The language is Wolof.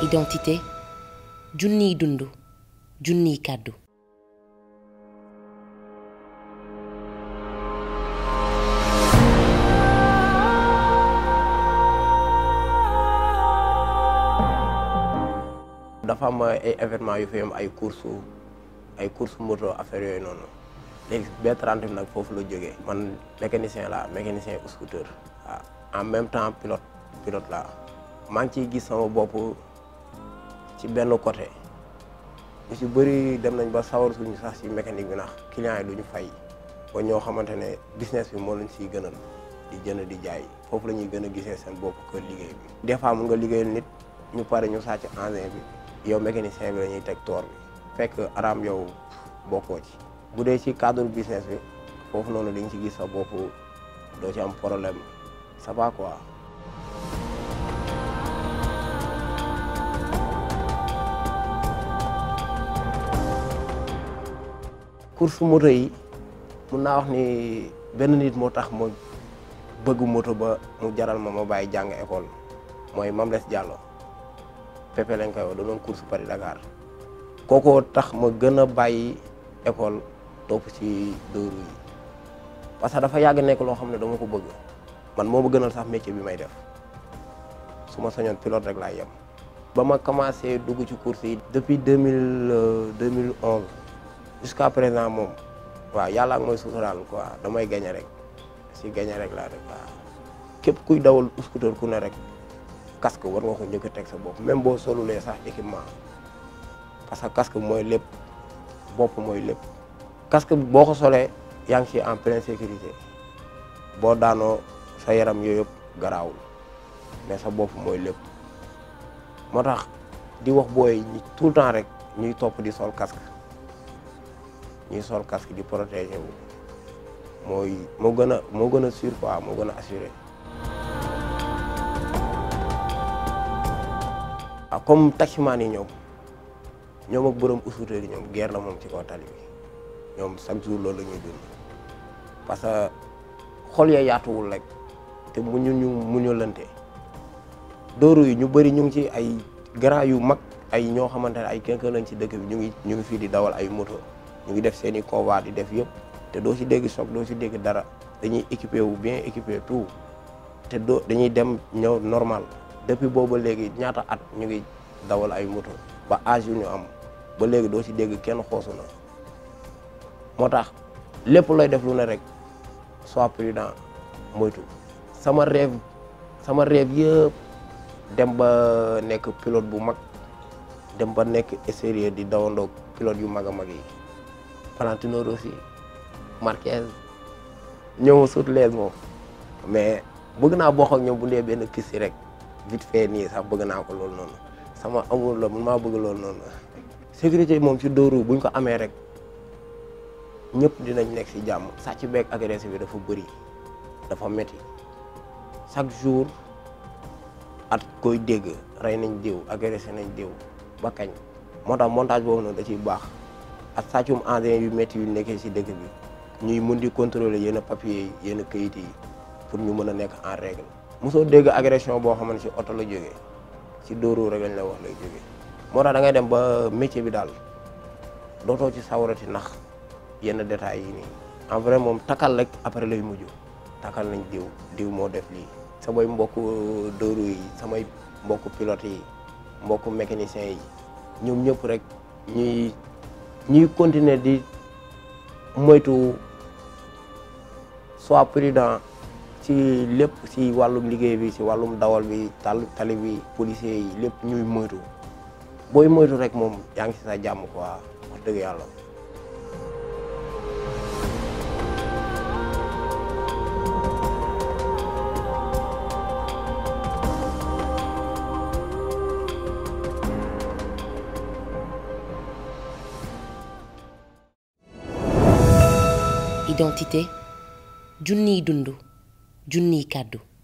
identité junniy dund junniy kàddu dafa am ay événement yu fi am ay course ay course moto affaire yooyu noonu léegi B30 bi nag foofu la jógee man mécanicien la mécanicien scooter waaw en même temps pilote pilote la maa ngi ciy gis sama bopp ci benn côté ñu ci bëri dem nañ ba sawar suñu sax ci mécanique bi ndax clients yi duñu fay ba ñoo xamante ne business bi moo leen siy gënal di jënd di jaay foofu la ñuy gën a gisee seen bopp que liggéey bi des fois mun nga liggéeyal nit ñu pare ñu sàcc engin bi yow mécanicien bi la ñuy teg toor bi fekk araam yow bokkoo ci bu dee ci cadre business bi foofu noonu di nga ci gis sa bopp doo ci am problème ça va quoi. course moto yi mun naa wax ni benn nit moo tax ma bëgg moto ba mu jaral ma ma bàyyi jàng école mooy Mame Less Diallo Pepe lañ koy wax da doon course Paris Dakar kookoo tax ma gën a bàyyi école topp ci dóoru yi parce que dafa yàgg nekk loo xam ne dama ko bëgg man moo ma gënal sax métier bi may def su ma sañoon pilote rek laay yem. ba ma commencé dugg ci course yi depuis deux mille deux mille onze jusqu'à présent moom waaw yàlla ak mooy suturaal quoi damay gañe rek si gañe rek laa def waaw képp kuy dawal scooter ku ne rek casque war nga ko njëkk a teg sa bopp même boo solulee sax équipement parce que casque mooy lépp bopp mooy lépp casque boo ko solee yaa ngi ci en pleine sécurité boo daanoo sa yaram yooyu yëpp garaawul mais sa bopp mooy lépp moo tax di wax booy ñi tout le temps rek ñuy topp di sol casque ñuy sol casque di protéger wu mooy moo gën a moo gën a sûr quoi moo gën a assuré ah comme taximaan yi ñoom ñoom ak borom scooter yi ñoom guerre la moom ci kaw tali bi ñoom chaque jour loolu la ñuy dund parce que xol ya yaatuwul rek te muñu ñu muñalante dóoru yi ñu bëri ñu ngi ci ay grand yu mag ay ñoo xamante ne ay kenn lañ ci dëkk bi ñu ngi ñu ngi fii di dawal ay moto ñu ngi def seen i convoi di def yëpp te doo ci dégg choc doo ci dégg dara dañuy équipé wu bien équipé tout te doo dañuy dem ñëw normal depuis boobu léegi ñaata at ñu ngi dawal ay moto ba âge yu ñu am ba léegi doo ci dégg kenn xoosu na moo tax lépp looy def lu ne rek sois prudent moytu sama rêve sama rêve yëpp dem ba nekk pilote bu mag dem ba nekk extérieur di dawandoo pilote yu mag a mag yi Valentino Rossi Marquez ñëw sut lees moom mais bëgg naa bokk ak ñoom bu dee benn piste rek vite fait nii sax bëgg naa ko loolu noonu sama amul la man maa bëgg loolu noonu sécurité moom ci dóoru buñ ko amee rek ñëpp dinañ nekk ci jàmm sàcc beeg agressé bi dafa bëri dafa metti chaque jour at koy dégg rey nañ diw agressé nañ diw ba kañ moo tax montage boobu noonu da ciy baax ak sàccum engin yu métti yu nekkee ci dëkk bi ñuy mun di contrôler yenn papier yi yenn kayit yi pour ñu mën a nekk en règle mosoo dégg agression boo xamante ci oto la jógee ci dóoru rek lañ la wax lay jógee moo tax da ngay dem ba métier bi daal dootoo ci sawarati ndax yenn détails yi nii en vrai moom takkal rek après lay mujj takkal nañ diw diw moo def lii samay mbokk dóoru yi samay mbokk pilote yi mbokk mécanicien yi ñoom ñëpp rek ñuy ñuy continuer di moytu soit prudent ci lépp ci wàllum liggéey bi ci wàllum dawal bi tal tali bi policier yi lépp ñuy moytu booy moytu rek moom yaa ngi ci sa jàmm quoi wax dëgg yàlla identité junniy dund junniy kàddu